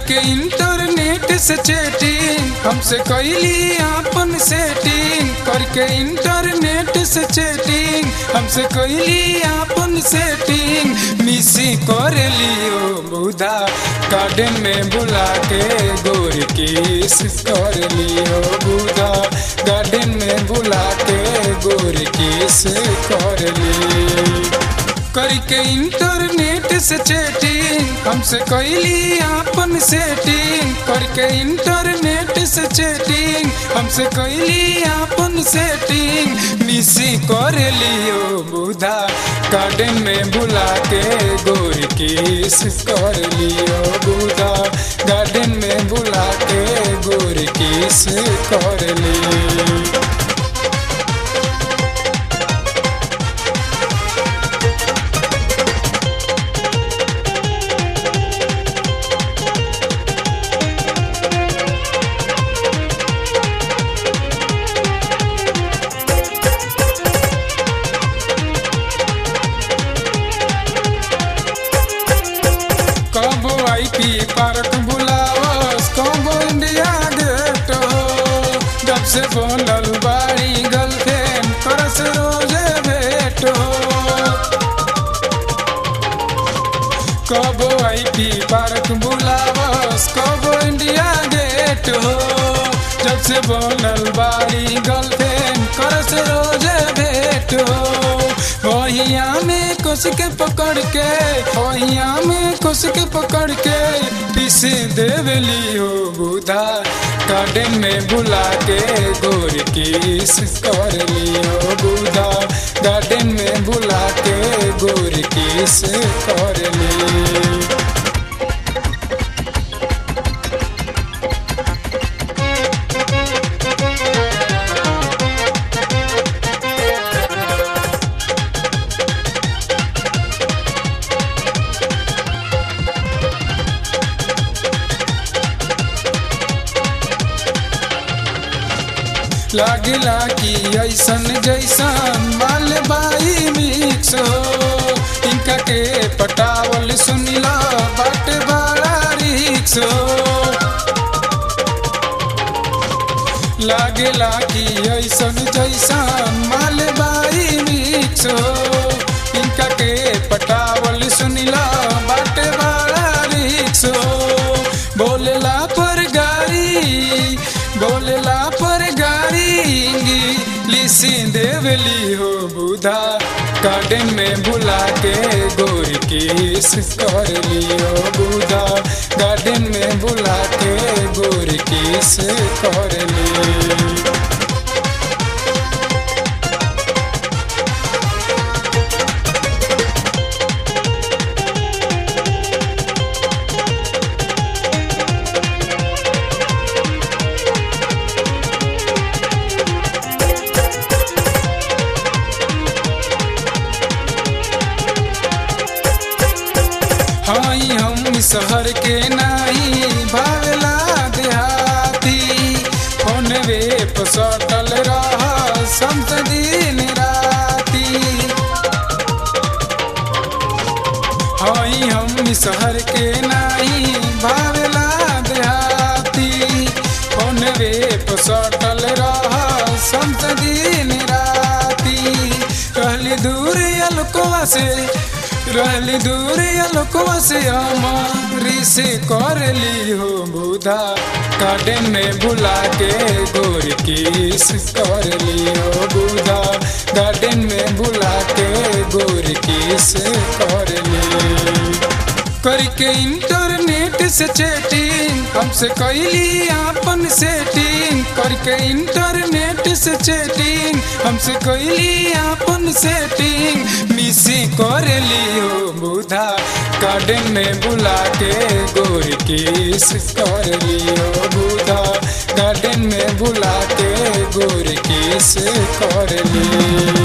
करके इंटरनेट से चैटिंग हमसे कैली अपन सेटिंग करके इंटरनेट से चैटिंग हमसे कैली अपन सेटिंग मिसी कर लियो बुधा गार्डन में बुला के गोर किस कर लियो बुधा गार्डन में बुला के गोर किस कर लियो करके इंटरनेट से चैटिंग हमसे कैली अपन सेटिंग करके इंटरनेट से चैटिंग हमसे कैली अपन सेटिंग मिसी कर लियो बुधा गार्डन में बुला के गोर किस कर लियो बुधा गार्डन में बुला के गोर किस कर लियो कबो आई पी पार्क बुलावस कबो इंडिया गेट हो जब से बोलल बाड़ी गर्लफ्रेंड करस रोजे भेट हो कबो आई पी पार्क बुलावस कबो इंडिया गेट हो जब से बोलल बाड़ी गर्लफ्रेंड करस रोजे भेट हो ओहिया में कुछ के पकड़ के ओहिया में कुछ के पकड़ के पीसे देवली हो बुधा गार्डन में बुला के गोर किस कर लियो बुधा गार्डन में बुला के गोर किस कर लियो लागिला कि ऐसन जैसन माल बाई मिक्स हो इनका के पटावल सुनिला बाट बड़ा रिक्स हो लागेला कि ऐसन जैसन माल बाई मिक्स हो इनका के पटावल सुनिला बाट बड़ा रिक्स हो बोलेला पर गाड़ी बोलेला पर गाड़ी लिसी देवली हो बुधा गार्डन में बुला के गोर किस कर लियो बुधा गार्डन में बुला के गोर किस कर लियो हई हम शहर के नाही भावला देहाती फोनवे पर सटल रह संत दिन राती हई हम शहर के नाही भावला देहाती फोनवे पर सटल रह संत दिन राती कहली दूर अलकोवा से रहली दूर अलकोवा से हमारी से कर ली हो बुधा गार्डन में बुला के गोर किस कर ली हो बुधा गार्डन में बुला के गोर किस कर ली करके इंटरनेट से चैटिंग हमसे कैली अपन सेटिंग करके इंटरनेट से चैटिंग हमसे कैली अपन सेटिंग मिसी कर लियो बुधा गार्डन में बुला के गोर किस कर लियो बुधा गार्डन में बुला के गोर किस कर लियो